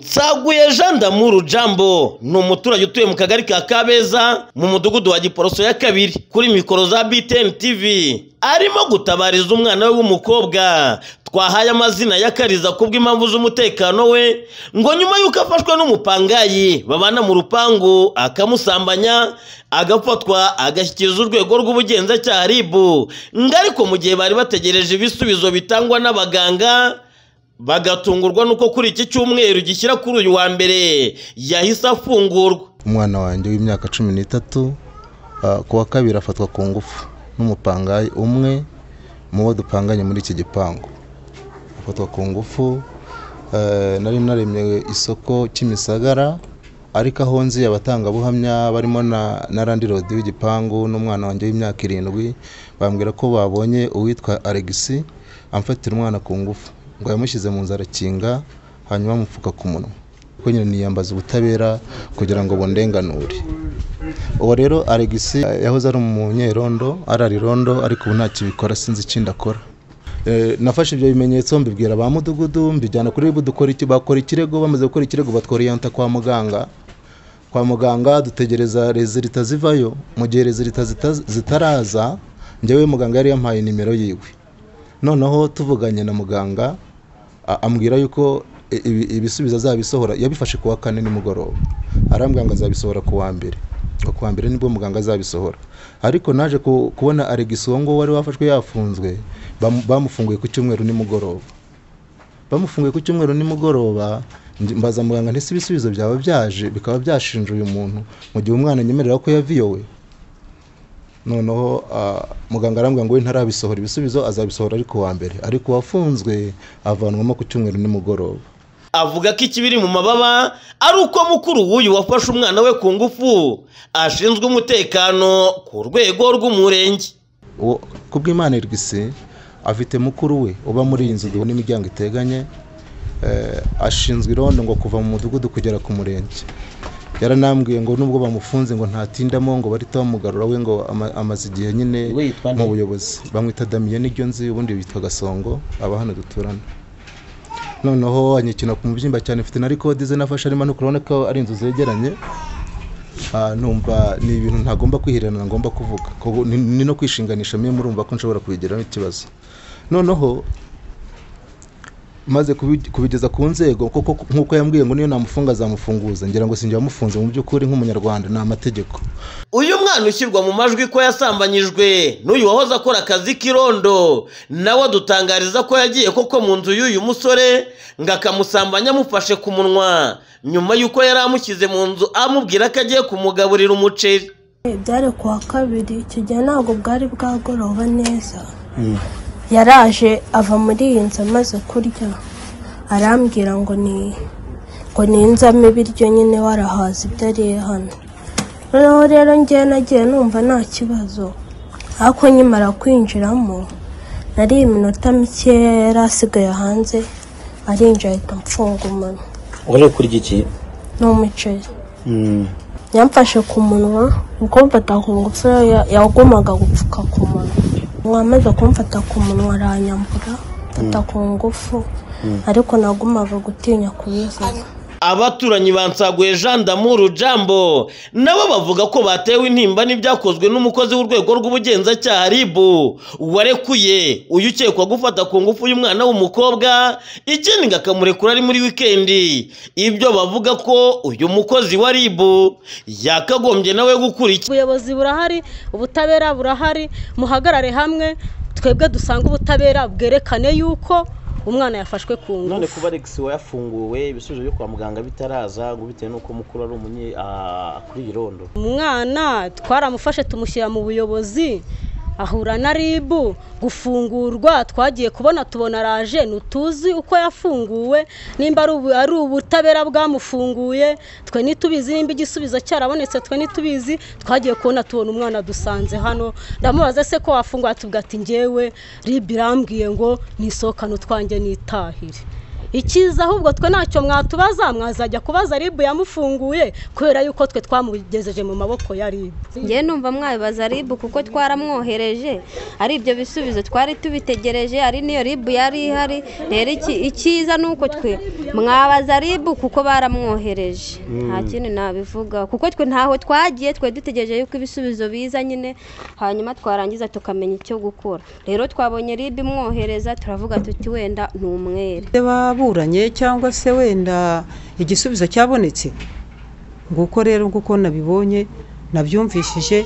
Nsaguye Jean Damuru Jambo ni umuturage utuye mu kagari ka Kabeza mu mudugudu wa Giporoso ya kabiri kuri mikoro za BTN TV arimo gutabariza umwana we w'umukobwa twahaye amazina yakariza kubw'impamvu z'umutekano we ngo nyuma y'uko afashwe n'umupangayi babana mu rupangu akamusambanya agafatwa agashyikiriza urwego rw'ubugenzacyaha RIB ngo ariko mu gihe bari bategereje ibisubizo bitangwa n'abaganga bagatungurwa nuko kuri iki cyumweru gishyira kuri uyu wa mbere yahise afungurwa umwana wanjye w'imyaka cumi n'itatu ah, ku wa kabiri afatwa ku ngufu n'umupangayi umwe mu bo dupanganye muri iki gipangu afatwa ku ngufu eh, nari naremye isoko kimisagara ariko aho nzi abatangabuhamya barimo na, na randirodi w'igipangu n'umwana wanjye w'imyaka irindwi bambwira ko babonye uwitwa alegisi amfatira umwana ku ngufu ngo yamushyize mu nzarakinga hanyuma amupfuka ku munwa kuko nyine niyambaza ubutabera kugira ngo bundenganure uwo rero alegisi eh, yahoze ari umunyerondo ararirondo ariko ubu nta kibikora sinzi ikindi akora Eh, nafashe ibyo bimenyetso mbibwira ba mudugudu mbijyana kuri ribu dukora iki bakora ikirego bamaze gukora ikirego batworiyanta kwa muganga kwa muganga dutegereza rezilita zivayo mu gihe rezilita zita- zitaraza njyewe muganga yari yampaye nimero yiwe noneho tuvuganye na muganga a- ambwira yuko i- ibi- ibisubizo azabisohora yabifashe ku wa kane nimugoroba arambwira ngo azabisohora ku wa mbere ngo ku wa mbere nibwo muganga azabisohora ariko naje ku- kubona aregisi uwo nguwo wari wafashwe yafunzwe bamu- bamufunguye ku cyumweru nimugoroba bamufunguye ku cyumweru nimugoroba nj- mbaza muganga ntese ibisubizo byaba byaje bikaba byashinja uyu muntu mu gihe umwana anyemerera ko yaviyowe noneho ah, muganga arambwira ngo we ntarabisohora ibisubizo azabisohora ariko wa mbere ariko uwafunzwe avanwamo ku cyumweru nimugoroba avuga ko ikibiri mu mababa ari uko mukuru w'uyu wafashe umwana we ku ngufu ashinzwe umutekano ku rwego rw'umurenge Uwo- ku bw'imana irwisi afite mukuru we uba muri iyi nzu dubona imiryango iteganye eh, ashinzwe irondo ngo kuva mu mudugudu kugera ku murenge yaranambwiye ngo nubwo bamufunze ngo ntatindamo ngo bahita bamugarura we ngo ama- amaze igihe nyine We yitwa nde? mu buyobozi bamwita damiyeni iryo nzi ubundi bitwa gasongo aba hano duturana noneho anyikina ku mubyimba cyane mfite na rikodi ze nafashe arimo no kurabona ko ari inzu zegeranye Ah, numva ni ibintu ntagomba kwihererana ngomba kuvuga ko bu- ni- ni no kwishinganisha mwe murumva ko nshobora kubigiraho ikibazo noneho maze kubi- kubigeza ku nzego kuko nk'uko yambwiye ngo niyo namufunga azamufunguza ngira ngo sinjya wamufunze mu by'ukuri nk'umunyarwanda ni amategeko uyu mwana ushyirwa mu majwi ko yasambanyijwe n'uyu wahoze akora akazi k'irondo nawe adutangariza ko yagiye koko mu nzu y'uyu musore ngo akamusambanya amufashe ku munwa nyuma y'uko yari amushyize mu nzu amubwira ko agiye kumugaburira umuceri byari ku wa kabiri icyo gihe ntabwo bwari bwagoroba neza yaraje ava muri iyi nzu amaze kurya arambwira ngo ni ngo ninzamo ibiryo nyine warahaza ibyo ariye hano noneho rero ngewe nagiye numva nta kibazo ariko nkimara kwinjiramo nari iminota mikeya yari asigaye hanze arinjira ahita amfunga umunwa uri kurya iki ni umuceri yamfashe ku munwa ubwo mfata ku ngufu ya- yagombaga gupfuka ku munwa wamaze kumfata ku munwa aranyambura mfata ku ngufu ariko nagumaga gutinya kubivuga abaturanyi bansaguye Jean Damuru Jambo nabo bavuga ko batewe intimba n'ibyakozwe n'umukozi w'urwego rw'ubugenzacyaha RIB warekuye uyu ukekwa gufata ku ngufu y'umwana w'umukobwa ikindi ngo akamurekura ari muri wikendi ibyo bavuga ko uyu mukozi wa RIB yakagombye nawe gukurikira ubuyobozi burahari ubutabera burahari muhagarare hamwe twebwe dusange ubutabera bwerekane yuko umwana yafashwe ku ngufu none kuba alex wayafunguwe ibisubizo byo kwa muganga bitaraza ngo bitewe n'uko mukuru ari umunye ah, kuri iyi rondo umwana twaramufashe tumushyira mu buyobozi ahura na ribu gufungurwa twagiye kubona tubona araje ntituzi uko yafunguwe nimba ari ubu- ari ubutabera bwamufunguye twe ntitubizi nimba igisubizo cyarabonetse twe ntitubizi twagiye kubona tubona umwana dusanze hano ndamubaza se ko wafunguwe atubwira ati ngewe ribu irambwiye ngo nisohokane utwanjye nitahire ikiza ahubwo twe ntacyo mwatubaza mwazajya kubaza ribu yamufunguye kubera yuko twe twamugejeje mu maboko ya ribu ngewe numva mwabibaza ribu kuko twaramwohereje ari ibyo bisubizo twari tubitegereje ari niyo ribu yari ihari rero iki- icyiza ni uko twe mwabaza ribu kuko baramwohereje nta kindi nabivugaho kuko twe ntaho twagiye twe dutegereje yuko ibisubizo biza nyine hanyuma twarangiza tukamenya icyo gukora rero twabonye ribu imwohereza turavuga tuti wenda ni umwere Se baburanye cyangwa se wenda igisubizo cyabonetse nguko rero nguko nabibonye nabyumvishije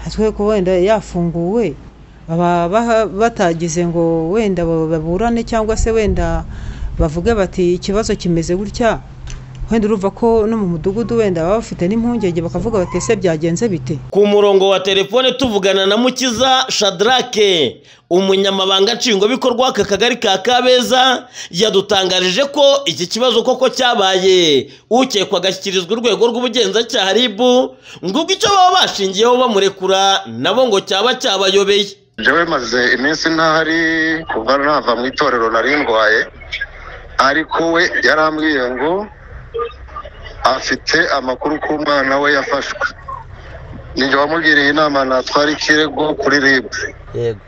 hatwe ko wenda yafunguwe baba baha- batagize ngo wenda ba- baburane cyangwa se wenda bavuge bati ikibazo kimeze gutya wenda urumva ko no mu mudugudu wenda baba bafite n'impungenge bakavuga bati ese byagenze bite ku murongo wa telefone tuvugana na mukiza shadrake umunyamabanga nshingwabikorwa w'aka kagari ka kabeza yadutangarije ko iki kibazo koko cyabaye ukekwa agashyikirizwa urwego rw'ubugenzacyaha ribu ngo icyo baba bashingiyeho bamurekura nabo ngo cyaba cyabayobeye jewe maze iminsi ntahari kuva nava mu itorero nari ndwaye ariko we yarambwiye ngo afite amakuru ko umwana we yafashwe ninjye wamugiriye inama natwara ikirego kuri rib yego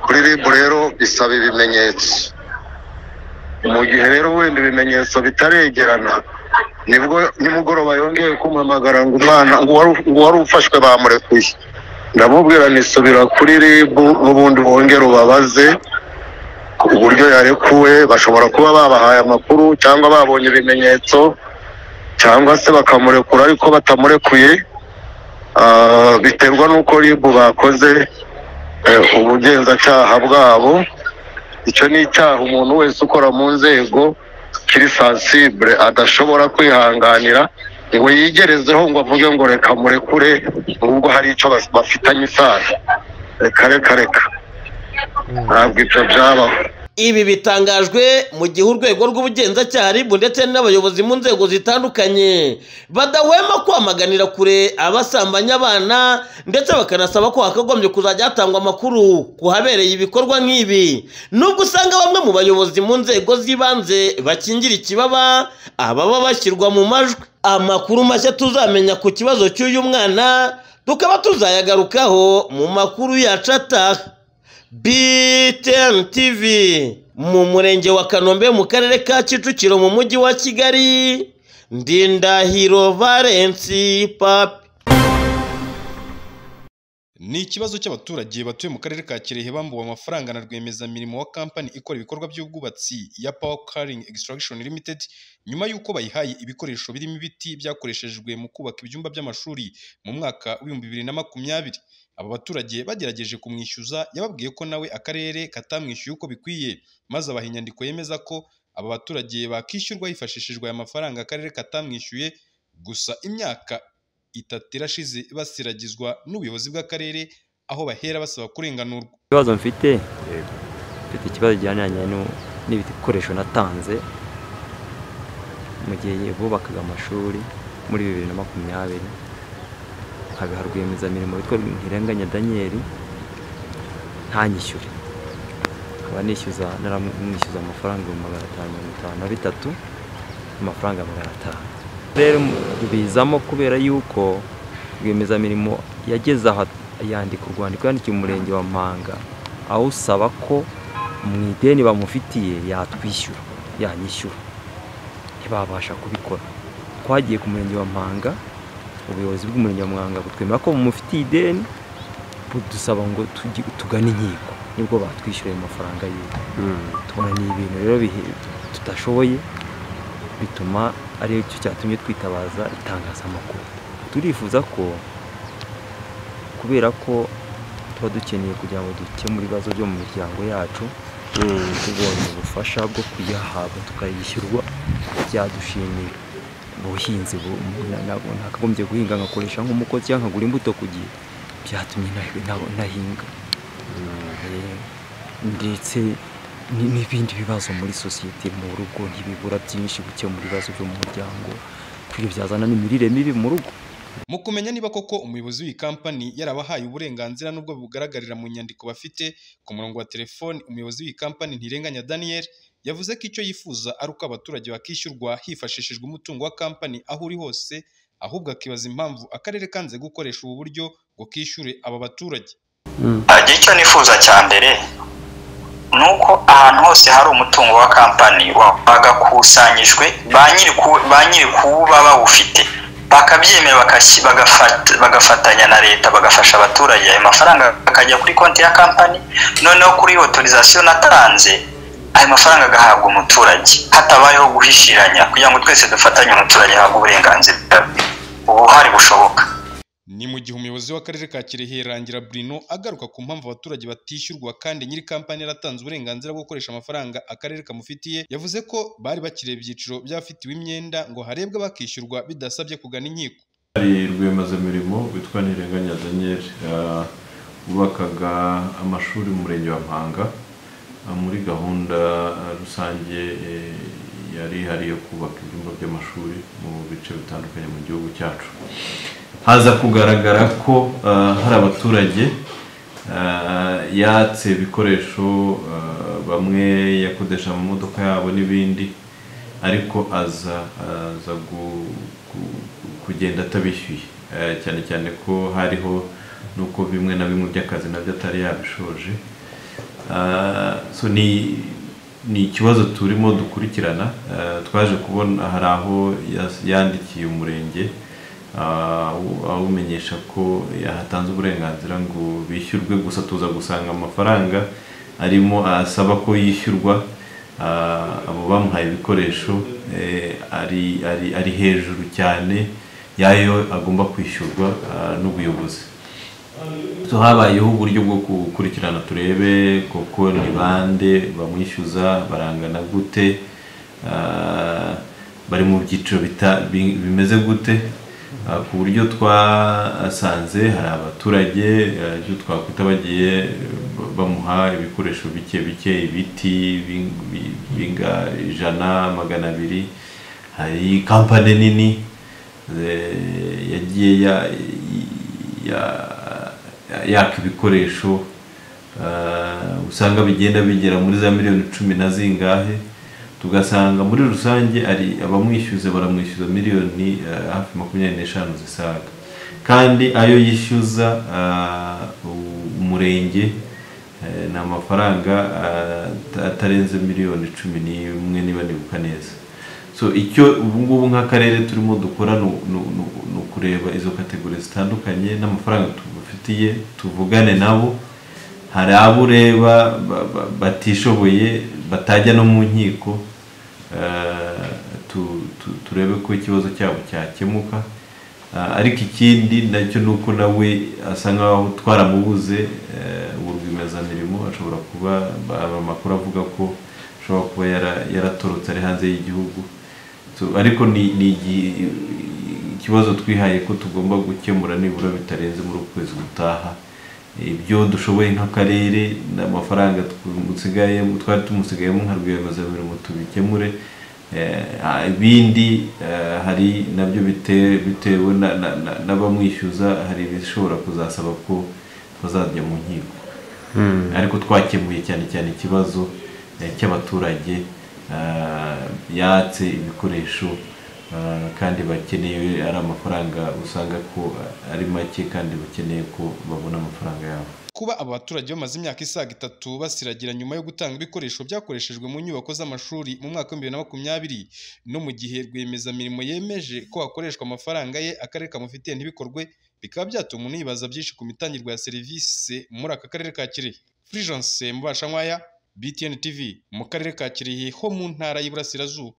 kuri rib rero bisaba ibimenyetso mu gihe rero wenda ibimenyetso bitaregerana nibwo nimugoroba yongeye kumuhamagara ngo umwana ngo uwari- ngo uwari ufashwe bamurekuye ndamubwira nisubira kuri rib n'ubundi wongere ubabaze uburyo yarekuwe bashobora kuba babahaye amakuru cyangwa babonye ibimenyetso cyangwa se bakamurekura ariko batamurekuye Ah, biterwa n'uko rib bakoze eh, ubugenzacyaha bwabo icyo ni icyaha umuntu wese ukora mu nzego kiri sansibure adashobora kwihanganira ngo yigerezeho ngo avuge ngo reka murekure ahubwo hari icyo bas- bafitanye isano reka reka reka ntabwo ibyo byabaho ibi bitangajwe mu gihe urwego rw'ubugenzacyaha ribu ndetse n'abayobozi mu nzego zitandukanye badahwema kwamaganira kure abasambanya abana ndetse bakanasaba ko hakagombye kuzajya hatangwa amakuru ku habereye ibikorwa nk'ibi nubwo usanga bamwe mu bayobozi mu nzego z'ibanze bakingira ikibaba ababa bashyirwa mu majwi amakuru mashya tuzamenya ku kibazo cy'uyu mwana tukaba tuzayagarukaho mu makuru yacu ataha BTN TV mu murenge wa Kanombe mu karere ka Kicukiro mu mujyi wa Kigali Ndindahiro Valence Papi Ni ikibazo cy'abaturage batuye mu karere ka Kirehe bambuwe amafaranga na rwiyemezamirimo wa kampani ikora ibikorwa by'ubwubatsi ya Power Carrying Extraction Limited nyuma y'uko bayihaye ibikoresho birimo ibiti byakoreshejwe mu kubaka ibyumba by'amashuri mu mwaka w'ibihumbi bibiri na makumyabiri. Aba baturage bagerageje kumwishyuza yababwiye ko nawe akarere katamwishyuye uko bikwiye maze abaha inyandiko yemeza ko aba baturage bakishyurwa hifashishijwe aya mafaranga akarere katamwishyuye gusa imyaka itatu irashize basiragizwa n'ubuyobozi bw'akarere aho bahera basaba kurenganurwa ikibazo mfite mfite ikibazo kijyaniranye nu- n'ibikoresho natanze mu gihe bubakaga amashuri muri bibiri na makumyabiri nkabiha rwiyemezamirimo witwa ntirenganya daniyeli ntanyishyure nkaba nishyuza naramwishyuza amafaranga ibihumbi magana atanu mirongo itanu na bitatu n'amafaranga magana atanu rero bizamo kubera yuko rwiyemezamirimo yageze aha yandika urwandiko yandikiye umurenge wa mpanga aho usaba ko mu ideni bamufitiye yatwishyura yanyishyura ntibabasha kubikora twagiye ku murenge wa mpanga ubuyobozi bw'umurenge wa mpanga butwemera ko bumufitiye ideni budusaba ngo tugi- tugane inkiko nibwo batwishyuriye ayo mafaranga yiwe tubona ni ibintu rero bihe- tudashoboye bituma ari cyo cyatumye twitabaza itangazamakuru turifuza ko kubera ko tuba dukeneye kugira ngo dukemure ibibazo byo mu miryango yacu tubonye ubufasha bwo kuyahabwa tukayishyurwa byadushimiye ubuhinzi bu- na- na- nakagombye guhinga nkakoresha nk'umukozi cyangwa nkagura imbuto ku gihe byatumye na- na- nahinga Eh, ndetse ni- n'ibindi bibazo muri sosiyete mu rugo ntibibura byinshi gukemura ibibazo byo mu muryango ibyo byazana n'imirire mibi mu rugo mu kumenya niba koko umuyobozi w'iyi kampani yarabahaye uburenganzira n'ubwo bugaragarira mu nyandiko bafite ku murongo wa telefoni umuyobozi w'iyi kampani ntirenganya daniel yavuze ko icyo yifuza ari uko abaturage bakishyurwa hifashishijwe umutungo wa kampani aho uri hose ahubwo akibaza impamvu akarere kanze gukoresha ubu buryo ngo kishyure aba baturage ajya icyo nifuza cya mbere ni uko ahantu hose hari umutungo wa kampani wagakusanyijwe ba nyiri ku- ba nyiri kuwuba bawufite bakabyemera bagashyi- bagafat- bagafatanya na leta bagafasha abaturage ayo mafaranga akajya kuri konti ya kampani noneho kuri otorizasiyo natanze ayo mafaranga agahabwa umuturage hatabayeho guhishiranya kugira ngo twese dufatanye umuturage ahabwe uburenganzira bwe ubuhari bushoboka ni mu gihe umuyobozi w'akarere ka kirehe rangira burino agaruka ku mpamvu abaturage batishyurwa kandi nyiri kampani yaratanze uburenganzira bwo gukoresha amafaranga akarere kamufitiye yavuze ko bari bakiriye ibyiciro by'abafitiwe imyenda ngo harebwe bakishyurwa bidasabye kugana inkiko hari rwiyemezamirimo witwa ntirenganya daniel ah, wubakaga amashuri mu murenge wa mpanga ah, muri gahunda ah, rusange eh, yari ihari yo kubaka ibyumba by'amashuri mu bice bitandukanye mu gihugu cyacu haza kugaragara ko ah, hari abaturage ah, yatse ibikoresho ah, bamwe yakodesha mu modoka yabo n'ibindi ariko aza aza gu- gu- kugenda atabishyuye Eh, cyane cyane ko hariho nuko bimwe na bimwe by'akazi nabyo atari yabishoje Ah, so ni ni ikibazo turimo dukurikirana Eh, twaje kubona hari aho yas- yandikiye umurenge ah, awu- awumenyesha ko yahatanze uburenganzira ngo bishyurwe gusa tuza gusanga amafaranga arimo asaba ko yishyurwa Ah, abo bamuhaye ibikoresho eh, ari ari- ari hejuru cyane yayo agomba kwishyurwa ah, n'ubuyobozi So, habayeho uburyo bwo gukurikirana turebe koko ni bande bamwishyuza barangana gute ah, bari mu byiciro bita- bi- bimeze gute Ah, ku buryo twasanze hari abaturage ah, ibyo twakwita bagiye eh, ba- bamuha ibikoresho bike bike ibiti bing- bi- binga ijana magana abiri hari kampani nini eh, yagiye ya- ya- yaka ibikoresho ah, usanga bigenda bigera muri za miliyoni cumi na zingahe tugasanga muri rusange ari abamwishyuza baramwishyuza miliyoni ah, hafi makumyabiri n'eshanu zisaga kandi ayo yishyuza ah, u- umurenge eh, ni amafaranga ah, ata- atarenze miliyoni cumi n'imwe niba nibuka neza so icyo ubungubu nk'akarere turimo dukora ni u- ni u- ni u- ni ukureba izo kategori zitandukanye n'amafaranga tubafitiye tuvugane nabo hari abo ureba ba- ba- batishoboye batajya no mu nkiko eh, tu- tu- turebe ko ikibazo cyabo cyakemuka Ah, ariko ikindi nacyo ni uko nawe asa nkaho twaramubuze eh, ubu rwiyemezamirimo ashobora kuba aba amakuru avuga ko ashobora kuba yara- yaratorotse ari hanze y'igihugu So, ariko ni ni igi- ikibazo twihaye ko tugomba gukemura nibura bitarenze muri uku kwezi gutaha ibyo dushoboye nk'akarere n'amafaranga tumusigayemo- twari tumusigayemo nka rwiyemezamirimo tubikemure Eh, ah, ibindi eh, hari nabyo bite- bitewe na- na- na- n'abamwishyuza hari ibishobora kuzasaba ko bazajya mu nkiko Hmm. ariko twakemuye cyane cyane ikibazo eh, cy'abaturage ah, yatse ibikoresho ah, kandi bakeneye ari amafaranga usanga ko ari make kandi bakeneye ko babona amafaranga yabo kuba aba baturage bamaze imyaka isaga itatu basiragira nyuma yo gutanga ibikoresho byakoreshejwe mu nyubako z'amashuri mu mwaka w'ibihumbi bibiri na makumyabiri no mu gihe rwiyemezamirimo yemeje ko hakoreshwa amafaranga ye akarere kamufitiye ntibikorwe bikaba byatuma umuntu yibaza byinshi ku mitangirwe ya serivisi muri aka karere ka kirehe furijanse mubasha nkwaya btn tv mu karere ka kirehe ho mu ntara y'iburasirazuba